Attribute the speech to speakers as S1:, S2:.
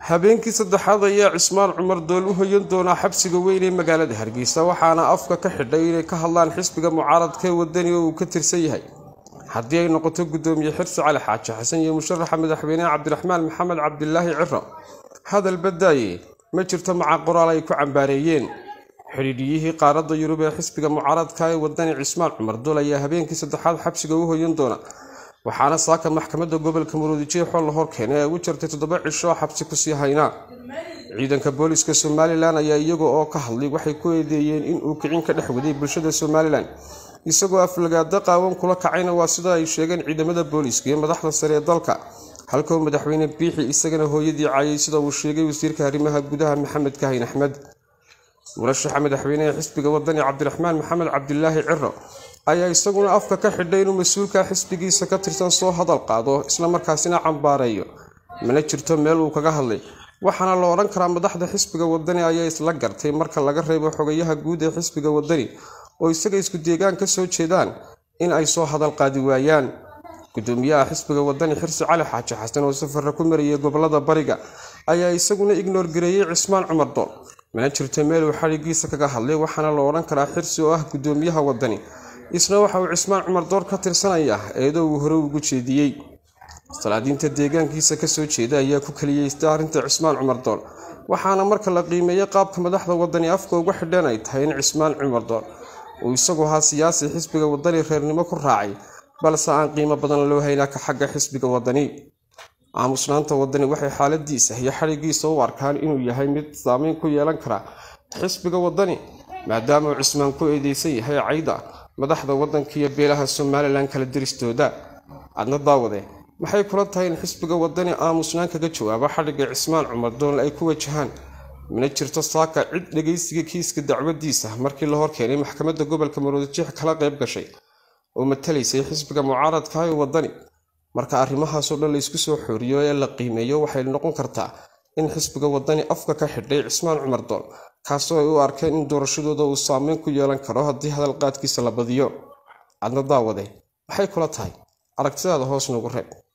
S1: habeenkii saddexaad ayaa cismaan cumar dool u hoyan doonaa xabsiga weyn ee magaalada hargeysa waxaana afka ka xidhay inay ka hadlaan xisbiga mucaaradka ee wadani oo uu ka tirsan yahay haddii ay noqoto guddoomiye xirsi cali xaaji xasan iyo musharaxa madaxweyneha cabdiraxmaan maxamed cabdilaahi ciro hadal badaaye ma jirto maca qoraal ay ku cambaareeyeen xidhiidhiyihii qaaradda yurub ee xisbiga mucaaradka ee wadani cismaan cumar dool ayaa habeenkii saddexaad xabsiga u hoyan doona waxaana saaka maxkamadda gobolka muruudijeexoo la horkeenay ay ugu jirtay toddoba cisho xabsi kusii haynaa ciidanka booliska somalilan ayaa iyaga oo ka hadlay waxay ku eedeeyeen inuu kicin ka dhex waday bulshada somalilan isagoo aflagaado qaawan kula kacayna waa sida ay sheegeen ciidamada booliiska iyo madaxda sare ee dalka halkuu madaxweyne biixi isagana hooyadii caayay sida uu sheegay wasiirka arrimaha gudaha maxamed kahin axmed murashaxa madaxweyneha xisbiga wadani cabdiraxmaan maxamed cabdilaahi ciro ayaa isaguna afka ka xidhay inuu mas-uulka xisbigiisa ka tirsan soo hadal qaado islamarkaasina cambaareeyo mana jirto meel uu kaga hadlay waxaana la odhan karaa madaxda xisbiga wadani ayaa isla gartay marka laga reebo xogayaha guud ee xisbiga wadani oo isaga isku deegaan ka soo jeedaan in ay soo hadal qaadi waayaan gudoomiyaha xisbiga wadani xirsi cali xaaji xasan oo safarra ku marayay gobolada bariga ayaa isaguna ignoor gareeyey cismaan cumar dool mana jirto meel uu xadhigiisa kaga hadlay waxaana la odhan karaa xirsi oo ah gudoomiyaha wadani isna waxa uu cismaan cumar door ka tirsanaya eedoo uu hore ugu jeediyey salaadiinta deegaankiisa kasoo jeeda ayaa ku keliyeysta arrinta cismaan cumar dool waxaana marka la qiimeeyey qaabka madaxda wadani afka uga xidhan ay tahay in cismaan cumar dool uu isagu ahaa siyaasi xisbiga wadani reernimo ku raacay balse aan qiimo badan loo haynaa ka xagga xisbiga wadani aamusnaanta wadani waxay xaaladiisa iyo xadhigiisa u arkaan inuu yahay mid saameyn ku yeelan kara xisbiga wadani maadaama uu cismaan ku eedeysan yahay cayda madaxda waddanka iyo beelaha somalilan kala diristooda adna daawade maxay kula tahay in xisbiga wadani aamusnaan kaga jawaabo xadhigga cismaan cumar dool ay ku wajahaan mana jirto saaka cid dhagaysiga kiiska dacwadiisa markii la horkeenay maxkamadda gobolka maroodijeex kala qayb gashay oo matalaysay xisbiga mucaaradka ee wadani marka arrimahaasoo dhan laysku soo xooriyo ee la qiimeeyo waxay noqon kartaa in xisbiga wadani afka ka xidhay cismaan cumar dool kaasoo ay u arkeen in doorashadooda uu saameyn ku yeelan karo haddii hadalqaadkiisa la badiyo cadna daawade maxay kula tahay aragtidaada hoos noogu reeb